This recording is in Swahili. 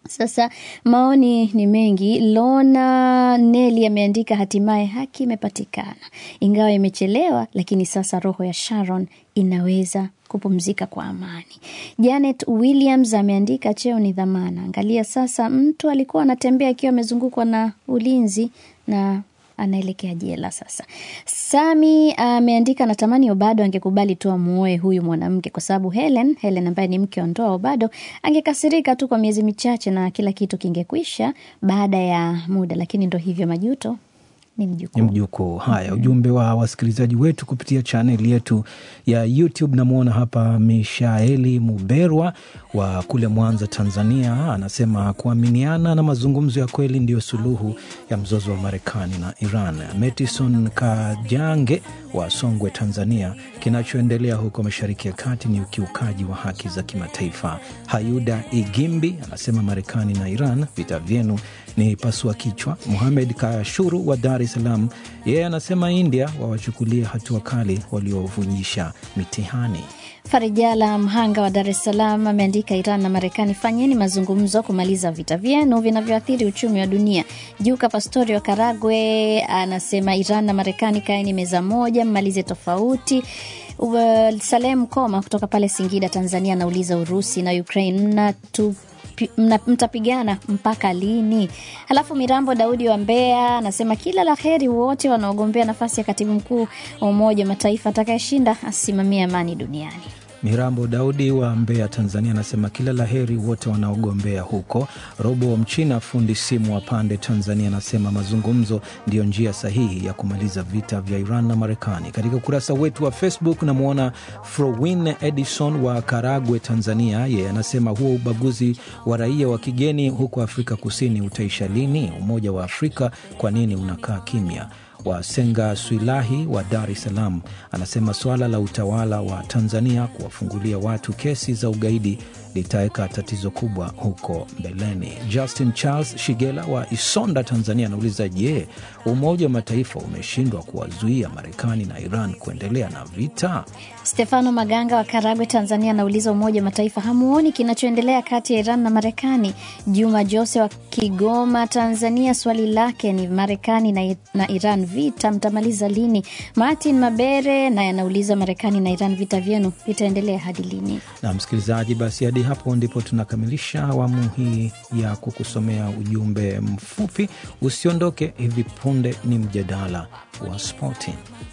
Sasa maoni ni mengi. Lona Neli ameandika hatimaye haki imepatikana, ingawa imechelewa, lakini sasa roho ya Sharon inaweza kupumzika kwa amani. Janet Williams ameandika cheo ni dhamana. Angalia sasa, mtu alikuwa anatembea akiwa amezungukwa na ulinzi na anaelekea jela sasa. Sami ameandika natamani Obado angekubali tu amuoe huyu mwanamke, kwa sababu Helen Helen ambaye ni mke wa ndoa Obado angekasirika tu kwa miezi michache na kila kitu kingekwisha baada ya muda, lakini ndo hivyo, majuto ni mjukuu. ni mjukuu. Haya, ujumbe wa wasikilizaji wetu kupitia chaneli yetu ya YouTube. Namwona hapa Mishaeli Muberwa wa kule Mwanza, Tanzania, anasema kuaminiana na mazungumzo ya kweli ndiyo suluhu ya mzozo wa Marekani na Iran. Metison Kajange wa Songwe, Tanzania, kinachoendelea huko Mashariki ya Kati ni ukiukaji wa haki za kimataifa. Hayuda Igimbi anasema Marekani na Iran, vita vyenu ni pasua kichwa. Muhamed Kashuru wa Dar es Salaam, yeye anasema India wawachukulie hatua kali waliovunjisha mitihani. Farijala Mhanga wa Dar es Salaam ameandika Iran na Marekani, fanyeni mazungumzo kumaliza vita vyenu vinavyoathiri uchumi wa dunia. Juka Pastori wa Karagwe anasema Iran na Marekani, kaeni meza moja, mmalize tofauti. Uh, Salem Koma kutoka pale Singida, Tanzania anauliza Urusi na Ukraine mnatu pi- mna- mtapigana mpaka lini? Halafu Mirambo Daudi wa Mbeya anasema kila la heri wote wanaogombea nafasi ya katibu mkuu wa Umoja wa Mataifa, atakayeshinda asimamie amani duniani. Mirambo Daudi wa Mbeya, Tanzania, anasema kila la heri wote wanaogombea huko. Robo Mchina, fundi simu wa Pande, Tanzania, anasema mazungumzo ndiyo njia sahihi ya kumaliza vita vya Iran na Marekani. Katika ukurasa wetu wa Facebook namwona Frowin Edison wa Karagwe, Tanzania, yeye anasema huo ubaguzi wa raia wa kigeni huko Afrika Kusini utaisha lini? Umoja wa Afrika kwa nini unakaa kimya? wa Senga Swilahi wa Dar es Salaam anasema suala la utawala wa Tanzania kuwafungulia watu kesi za ugaidi litaweka tatizo kubwa huko mbeleni. Justin Charles Shigela wa Isonda, Tanzania anauliza je, Umoja wa Mataifa umeshindwa kuwazuia Marekani na Iran kuendelea na vita? Stefano Maganga wa Karagwe, Tanzania anauliza Umoja wa Mataifa hamuoni kinachoendelea kati ya Iran na Marekani? Juma Jose wa Kigoma, Tanzania, swali lake ni Marekani na, na Iran vita mtamaliza lini? Martin Mabere naye anauliza Marekani na Iran vita vyenu vitaendelea hadi lini? Na msikilizaji, basi hadi hapo ndipo tunakamilisha awamu hii ya kukusomea ujumbe mfupi. Usiondoke, hivi punde ni mjadala wa spoti.